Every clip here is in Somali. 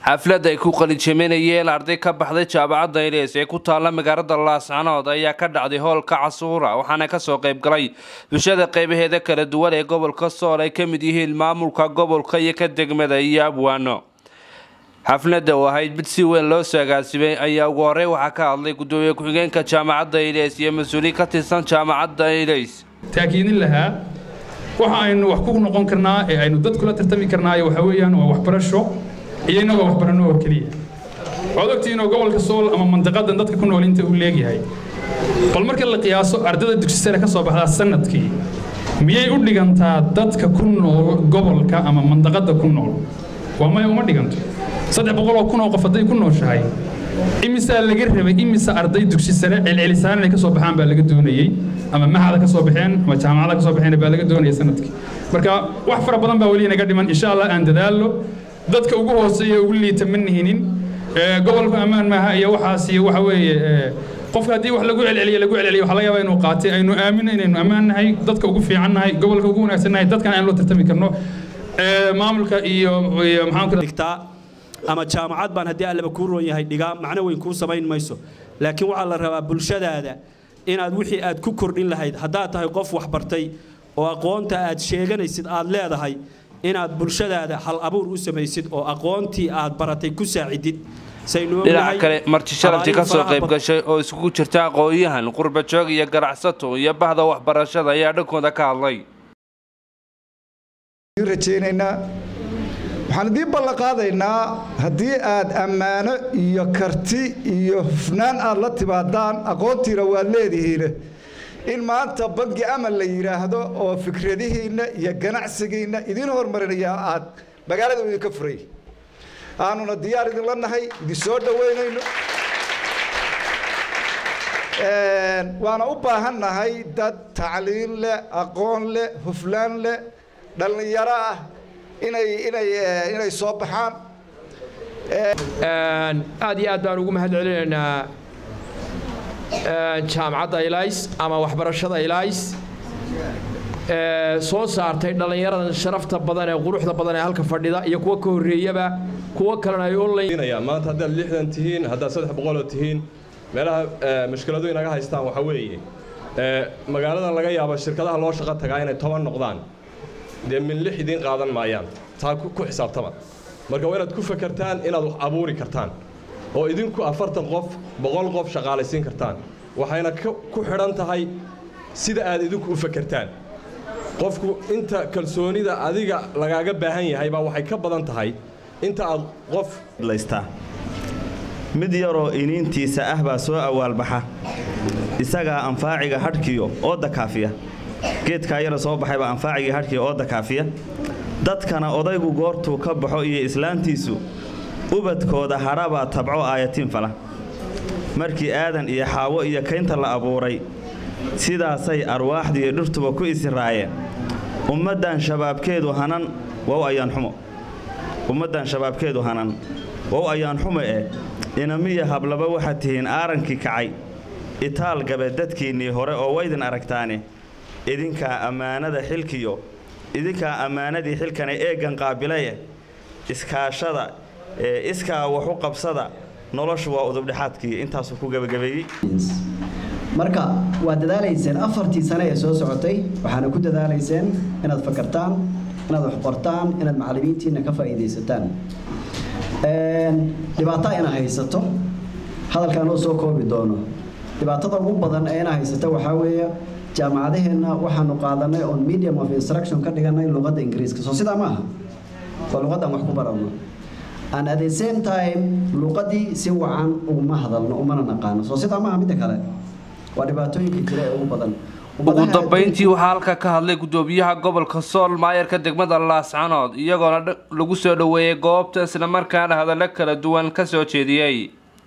xaflad ay ku qalijaminayeen arday ka baxday jaamacadda ilees ee ku taalla magaalada laascanood ayaa ka dhacday hoolka casuura waxaana kasoo qayb galay bulshada qeybaheeda kala duwan ee gobolka sool ay ka mid yihiin maamulka gobolka iyo ka degmada iyo abwaano xafladda oo ahayd mid si weyn loo saagaasimay ayaa ugu horey waxaa ka hadlay gudoomiye ku-xigeenka jaamacadda ileys iyo mas-uuliin ka tirsan jaamacadda ileys taakiidin lahaa waxa aynu wax ku noqon karnaa ee aynu dad kula tartami karnaayo waxa weeyaan waa waxbarasho iyo innagoo waxbarano oo keliya waxaad ogtihiinoo gobolka sool ama mandaqadan dadka ku nool inta uu leegyahay bal marka la qiyaaso ardada dugsi sare ka soo baxdaa sanadkii miyay u dhigantaa dadka ku nool gobolka ama mandaqada ku nool waa maya uma dhiganto saddex boqol oo kun oo qof hadday ku nooshahay imisaa laga rabay imisa arday dugsi sare celcelisaan inay ka soo baxaan baa laga doonayey ama maxada ka soo baxeen ama jaamacada ka soo baxeen baa laga doonayay sanadkii marka wax fara badan baa weli inaga dhiman insha allah aan dadaallo dadka ugu hooseeya ugu liita ma nihinin gobolka ammaan maaha iyo waxaas iyo waxa weeye qofka haddii wax lagu celceliyo lagu celceliyo waxaa laga yaabaa inuu qaatay aynu aamino inaynu ammaan nahay dadka ugu fiican nahay gobolka ugu wanaagsan nahay dadkan aan loo tartami karno maamulka iyo iyo maxaan ama jaamacad baan haddii allaba kuu roon yahay dhigaa macno weyn kuu samayn mayso laakiin waxaa la rabaa bulshadaada inaad wixii aad ku kordhin lahayd haddaad tahay qof waxbartay oo aqoonta aad sheeganaysid aad leedahay inaad bulshadaada hal abuur u samaysid oo aqoontii aad baratay ku saacidid dhinaca kale marti sharaftii ka soo qayb gashay oo isugu jirta aqoon-yahan qurbajoog iyo ganacsato iyo bahda waxbarashada ayaa dhankooda ka hadlay waxaan idiin ballanqaadaynaa haddii aad ammaano iyo karti iyo hufnaan aad la timaadaan aqoontiina waad leedihiine in maanta bangi amal la yidhaahdo oo fikradihiinna iyo ganacsigiinna idiin hormarinaya aad magaalada idinka furay aanuna diyaar idinla nahay idin soo dhoweynayno waana u baahan nahay dad tacliin leh aqoon leh huflaan leh dhallinyaro ah inay inay inay soo baxaan aad iyo aad baan ugu mahad celinaynaa jaamacadda ilays ama waxbarashada ilays soo saartay dhallinyaradan sharafta badan ee quruxda badan ee halka fadhida iyo kuwa ka horreeyaba kuwo kalena ay online maanta haddaad lixdan tihiin haddaad saddex boqoloo tihiin meelaha mushkiladu inaga haystaan waxaa weeye magaalada laga yaabo shirkadaha loo shaqo tagaa inay toban noqdaan dee min lix idiin qaadan maayaan taa ku xisaabtama marka waa inaad ku fakartaan inaad wax abuuri kartaan oo idinku afartan qof boqol qof shaqaalaysiin kartaan waxayna ku xidhan tahay sida aad idinku u fakertaan qofku inta kalsoonida adiga lagaaga baahan yahay baa waxay ka badan tahay inta aad qof laystaa mid yaroo iniintiisa ah baa soo awaalbaxa isagaa anfaaciga hadhkiyo oo dakaafiya geedkaa yara soo baxay baa anfaacigii hadhkiya oo dakaafiya dadkana odaygu goortuu ka baxo iyo islaantiisu ubadkooda hadhabaa tabco aayatiin fala markii aadan iyo xaawo iyo kaynta la abuuray sidaasay arwaaxdu iyo dhirtuba ku isiraayeen ummaddan shabaabkeedu hanan wow ayaanxumo ummaddan shabaabkeedu hanan wow ayaanxumo eh inamiya hablaba waxaad tihiin aarankii kacay itaal gabe dadkiinnii hore oo waydin aragtaane idinkaa ammaanada xilkiyo idinkaa ammaanadii xilkana eeggan qaabilaye iskaashada iskaa wax u qabsada noloshu waa udubdhexaadkii intaasuu ku gebagabeeyey marka waad dadaalayseen afartii sane ee soo socotay waxaana ku dadaalayseen inaad fakartaan inaad wax qortaan inaad macallimiintiinna ka faa'iidaysataan dhibaato ina haysato hadalkaan oo soo koobi doono dhibaatada ugu badan ee ina haysato waxaa weeye jaamacadaheenna waxaanu qaadanay oon medium of instruction ka dhiganay luqadda ingiriiska soo sidaa ma aha waa luqaddan wax ku barano and at the same time luqaddii si wacan uguma hadalno umana naqaano soo sidaa maaha midda kale waa dhibaatooyinka jira ee ugu badan ugu dambeyntii waxaa halka ka hadlay gudoomiyaha gobolka sool maayarka degmada laascanood iyagoona lagu soo dhoweeyey goobta islamarkaana hadallo kala duwan ka soo jeediyey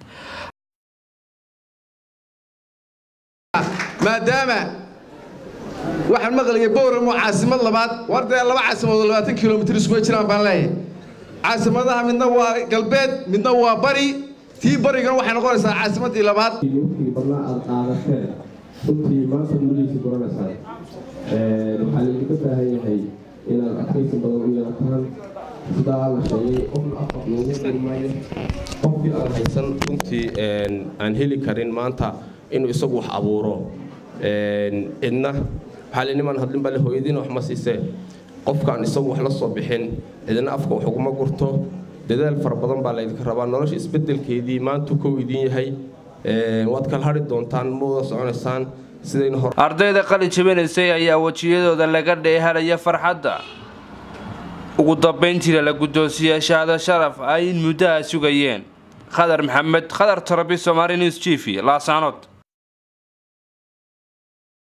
maadaama waxaan maqlayay bowramo caasimad labaad war dee laba caasimadood labaatan kilomitir iskuga jiraan baan leeyahay caasimadaha midna waa galbeed midna waa bari tii barigana waxay noqonaysaa caasimadii labaad badnaa aad qaadateen runtii maanta gudihiisa guranaysaa waxaa laydinka baahan yahay inaad adkaysi badan u yeelataan sidaa la sheegay qofna afar loogu qori maayo qofkii aan haysan runtii aan heli karin maanta inuu isagu wax abuuro cidna waxaa le niman hadlin baa le hooyadiina wax ma siisee qofkaan isagu wax la soo bixin cidna afka wax uguma gurto dadaal fara badan baa laydinka rabaa nolosha isbedelkeedii maantu kow idin yahay waad kala hadhi doontaan ma wada soconaysaan sidayna hor ardayda qalin jabinaysay ayaa wejiyadooda laga dheehalaya farxadda ugu dambayntiina la guddoonsiiyey shahaado sharaf ay in muddaha sugayeen khadar maxamed khadar tarabi somaali news t v laasanood